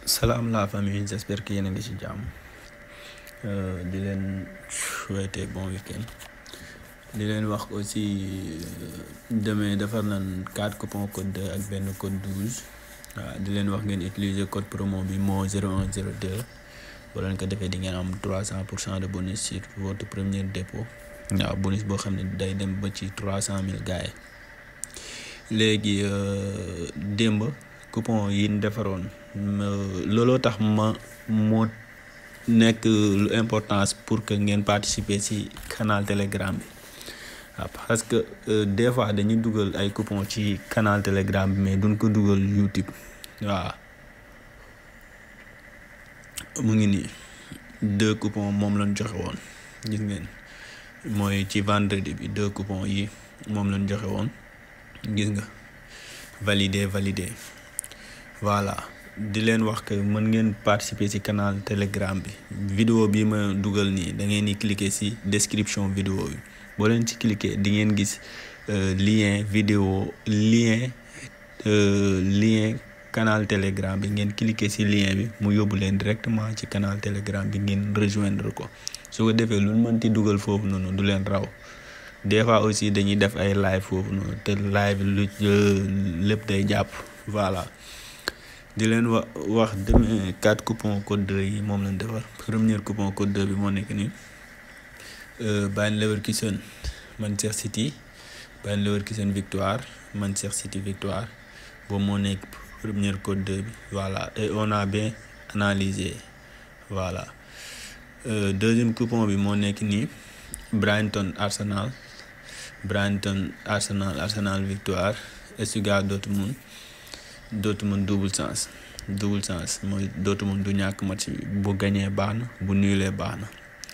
salaam la famille j'espère que yéen a ngi ci jàmm di leen souhaiter bon week-end di leen wax aussi demain defar nañ quatre coupons code 2 ak benn code 12 waaw di leen wax ngeen utiliser code promo bi moo 0102 boo leen ko defee di ngeen am 300 pour cent de bonus sur votre premier dépôt waaw bonus boo xam ne day dem ba ci 300 000 gars yi léegi démb coupon yi ñu defaroon looloo tax ma moo nekk lu importance pour que ngeen participer ci canal telegram bi waaw parce que des fois dañuy dugal ay coupon ci canal telegram bi mais duñ ko dugal YouTube waaw mu ngi nii deux coupons moom lañ joxe woon gis ngeen mooy ci vendredi bi deux coupons yi moom lañ joxe woon gis nga validé validé voilà di leen wax que mën ngeen participer ci canal telegram bi vidéo bi ma dugal nii da ngeen di cliquer ci description vidéo bi boo leen ci cliquer di ngeen gis lien vidéo lien lien canal telegram bi ngeen cliquer ci lien bi mu yóbbu leen directement ci canal telegram bi ngeen rejoindre ko su ko defee lu mën ti dugal foofu noonu du leen raw des fois aussi dañuy def ay live foofu noonu te live lu lépp day jàpp voilà di leen wa wax demain quatre coupons code 2 yi moom lañ defar premier coupon code 2 bi moo nekk nii Bayer Leverkusen Manchester City Bayer Leverkusen victoire Manchester City victoire boobu moo nekk premier code 2 bi voilà et on a bien analysé voilà deuxième coupon bi moo nekk nii Brighton Arsenal Brighton Arsenal Arsenal victoire Stuttgart Dortmund Dortmund double sens double sens mooy Dortmund du ñàkk match bi bu gañee baax na bu nulee baax na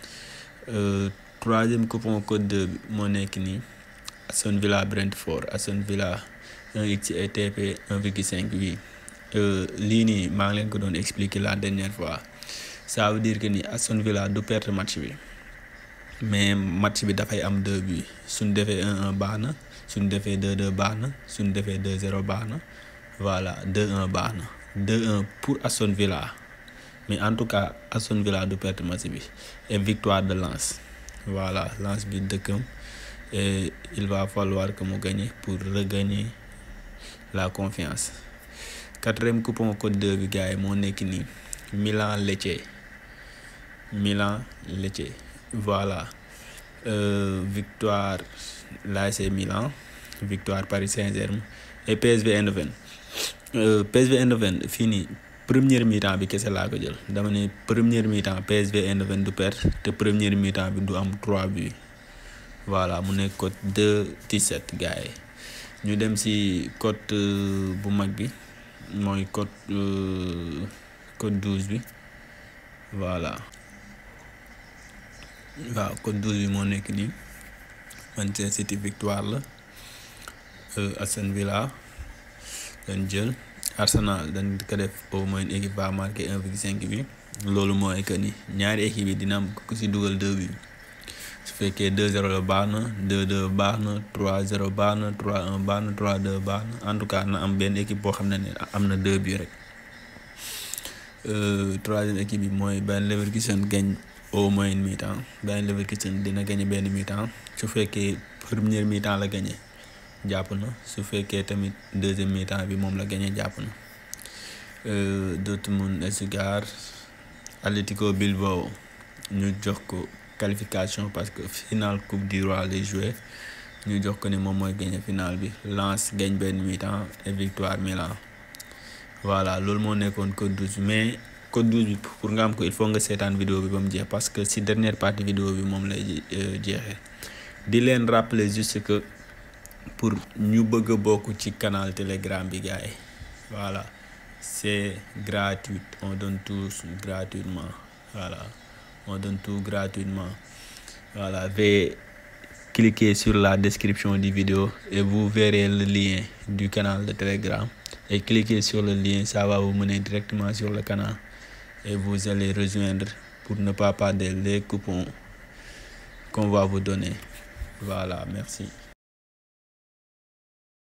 troisième coupon code 2 bi moo nekk nii Aston Villa Brentford Aston Villa 1x et TP 1,5 bi lii nii maa ngi leen ko doon expliquer la dernière fois ça veut dire que ni Aston Villa du perte match bi mais match bi dafay am deux buts suñ defee 1-1 baax na suñ defee 2-2 baax na suñ defee 2-0 baax na voilà 2-1 baax na 2-1 pour Aston Villa mais en tout cas Aston Villa du perte match bi et victoire de Lens voilà Lens bi dëkkam et il va falloir que mu gagne pour regagner la confiance quatrième coupon code 2 bi gars yi moo nekk nii Milan Lecce Milan Lecce voilà euh, victoire l'AC Milan victoire Paris Saint-Germain et PSV Eindhoven euh, PSV Eindhoven fii nii première mi-temps bi kese laa ko jël dama ne première mi-temps PSV Eindhoven du perte te première mi-temps bi du am 3 buts voilà mu nekk code 2-17 gars yi ñu dem ci code bu mag bi mooy code code 12 bi voilà waaw code 12 bi moo nekk nii Manchester City victoire la Aston Villa dañ jël Arsenal dañ ko def au moins équipe va marquer 1,5 bi loolu mooy que ni ñaari équipe yi dina am ku ci dugal 2 bi su fekkee 2-0 la baax na 2-2 baax na 3-0 baax na 3-1 baax na 3-2 baax na en tout cas na am benn équipe boo xam ne ne am na 2 bi rek troisième équipe bi mooy Bayer Leverkusen gagne au moins mi-temps Bayer Leverkusen dina gagné benn mi-temps su fekkee première mi-temps la gagné jàpp na su fekkee tamit deuxième mi-temps bi moom la gagné jàpp na Dortmund Stuttgart Atlético Bilbao ñu jox ko qualification parce que finale coupe du roi lay joué ñu jox ko ni moom mooy gagné finale bi Lens gagne benn mi-temps et victoire Milan voilà loolu moo nekkoon code 12 mais code 12 bi pour nga am ko il faut nga seetaan vidéo bi ba mu jeex parce que si dernière partie vidéo bi moom lay jeexee di leen rappeler juste que pour ñu bëgg a bokk ci canal telegram bi gars yi voilà c'est gratuit on donne tout gratuitement voilà on donne tout gratuitement voilà veuillez cliquer sur la description du vidéo et vous verrez le lien du canal de telegram et cliquez sur le lien ça va vous mener directement sur le canal et vous allez rejoindre pour ne pas perdre les coupons qu'on va vous donner voilà merci